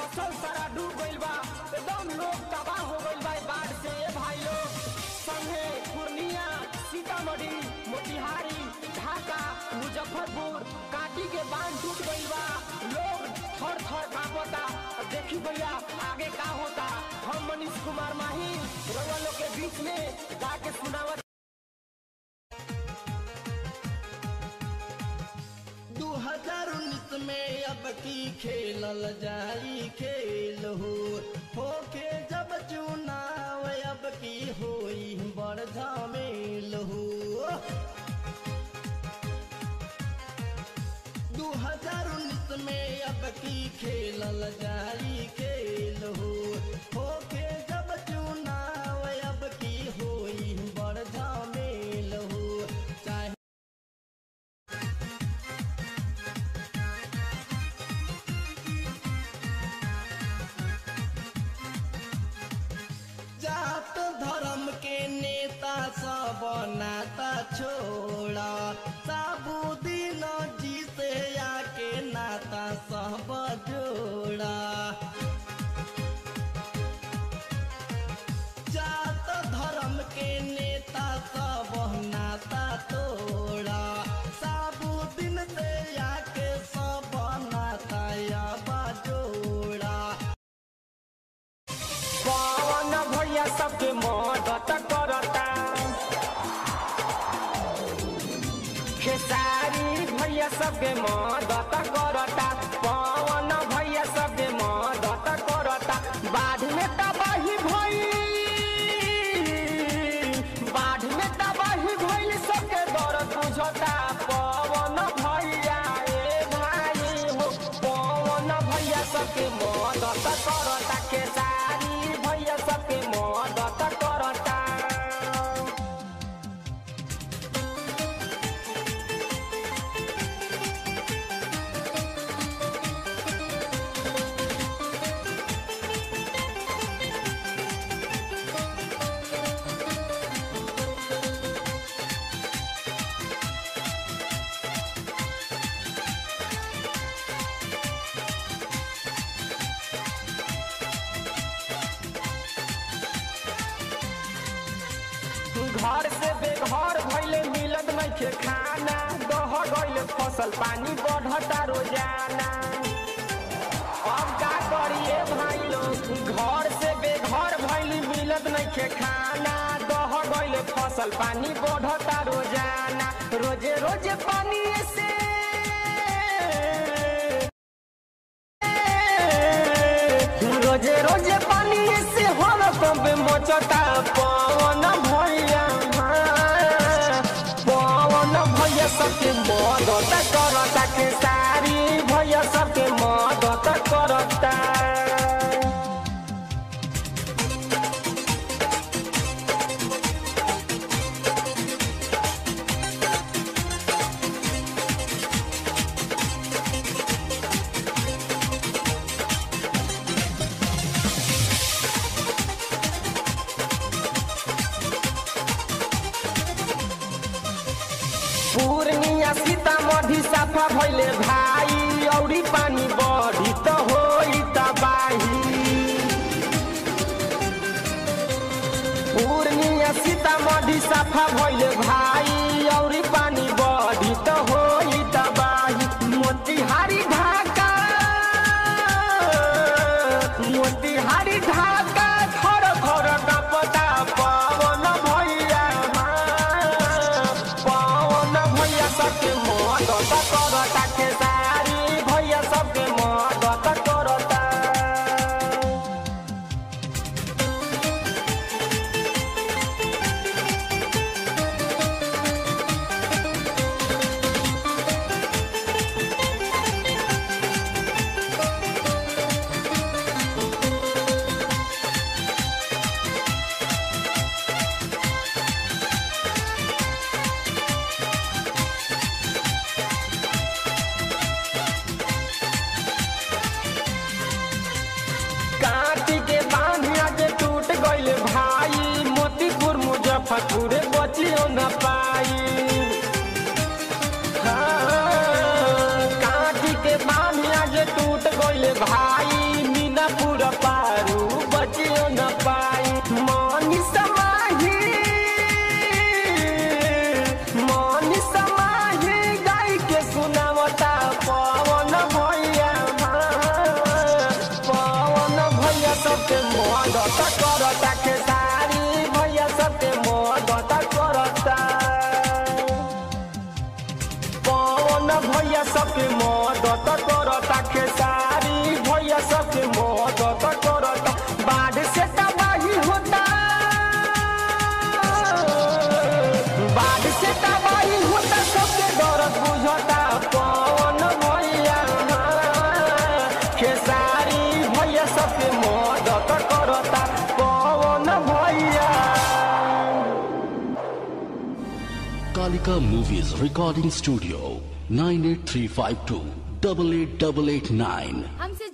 फसल सारा डूब गइल बा एकदम लोग तबाह हो गइल बा ई बाढ़ से ए भाई लोग संगे पूर्णिया सीतामढ़ी मोतिहारी ढाका मुजफ्फरपुर काटी के बांध टूट गइल बा लोग थर थर कांपता अब देखी भैया आगे का होता हम मनीष कुमार माही रउआ लोग के बीच में जाके सुनावत दू हजार उन्नीस में अब की खेलल जाई खेल हो होके जब चुनाव अब की होई बड़ झमेल हो दू हजार उन्नीस में अब की खेलल जाई खेल हो होके जब चुनाव अब की होई बड़ झमेल हो चाहे जात धर्म के नेता सब नाता छोड़ा साबुदीन जी से आके नाता सब जोड़ा जात धर्म के नेता सब नाता तोड़ा साबुदीन से आके सब नाता अब जोड़ा पवन भैया सबके मदद करता खेसारी भैया सबके मदद करता पवन भैया सबके मदद करता बाढ़ में तबाही भई बाढ़ में तबाही भइल सबके दर्द बुझता पवन भैया ए भाई हो पवन भैया सबके मदद करता खेसारी भैया सबके मदद करता घर से बेघर भइले मिलत नइखे खाना दह गइले फसल पानी बढ़ता रोजाना अब का करिए भाई लोग घर से बेघर भइली मिलत नइखे खाना दह गइले फसल पानी बढ़ता रोजाना रोजे रोजे पानी से रोजे रोजे पानी से हर पंप मचता पवन भैया पवन भैया सबके मदद करता के सारी भैया सबके मदद करता पूर्णिया सीतामढ़ी साफा भइले भाई औरी पानी बढ़ी त होई तबाही पूर्णिया सीतामढ़ी साफा भइले भाई औरी पानी बढ़ी त होई तबाही मोतिहारी ढाका मोतिहारी ढाका खर खर कपता पवन भैया पवन भैया सबके मदद करता खेसारी भैया सबके मदद करता बाढ़ से तबाही होता सबके दर्द बुझता पवन भैया खेसारी भैया सबके मदद करता पवन भैया Kalika Movies Recording Studio 98352 88889. हमसे